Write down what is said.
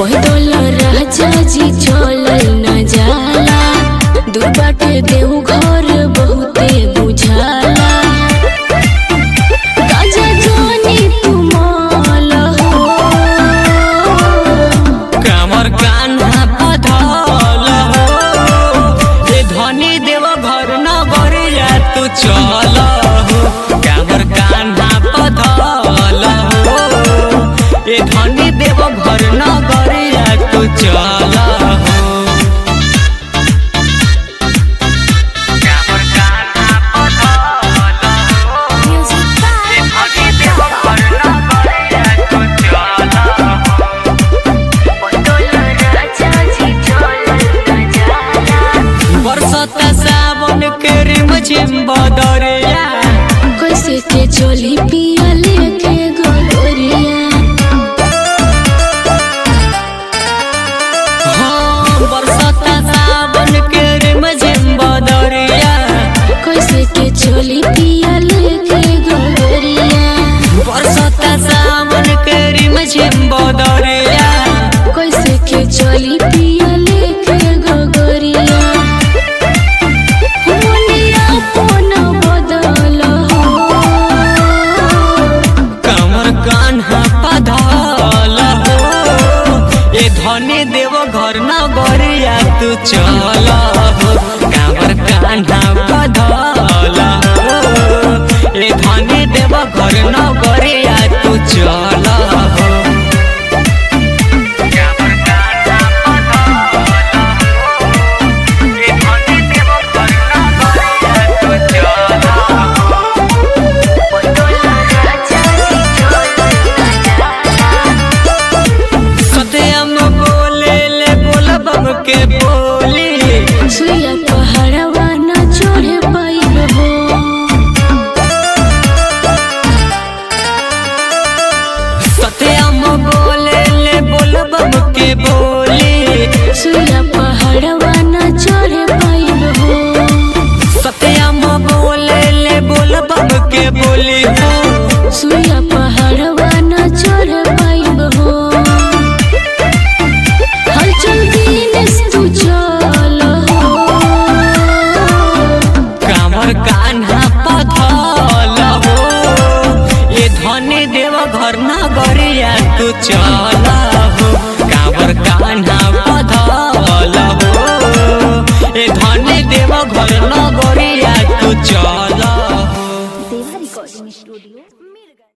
पैदल राजा जी चलल न जाला दूर बाटे देहु घर बहुते बुझाला राजा जानी तू माल हो कामर कान्हा पधल हो ए धनी देव घर न गरिया तू चल हो कामर कान्हा पधल हो ए धनी देव घर न गरिया तू चल हो कामर कान्हा पधल हो म्यूजिक ए धनी देव घर न गरिया तू चल हो बरसता सावन के रिमझिम बदरिया कैसे के चोली पिया लेके गोरिया हाँ बरसता सावन के रिमझिम बदरिया कैसे के चोली पिया लेके गोरिया बरसता सावन के रिमझिम बदरिया कैसे के चोली पिया लेके गोरिया मोनिया पोन बदल हो कमर कान्हा पधल हो ए धनी देव घर न गरिया तू चल हो कमर कान्हा पधल हो ए धनी देव घर न गरिया तू चल हो कमर कान्हा पधल हो ए धनी देव घर न गरिया तू चल हो सत्यम बोले ले बोला बम के बोली सुइया पहाड़वा न चढ़े पाइब हो सत्यम बोले ले बोला बम के बोली सुइया पहाड़वा न चढ़े पाइब हो सत्यम बोले ले बोला बम के बोली हो सुइया पहाड़वा न चढ़ पाइब हो हलचल दिनेश तू चल हो कामर कान्हा पथल हो ये धनी देव घर न गरिया तू चल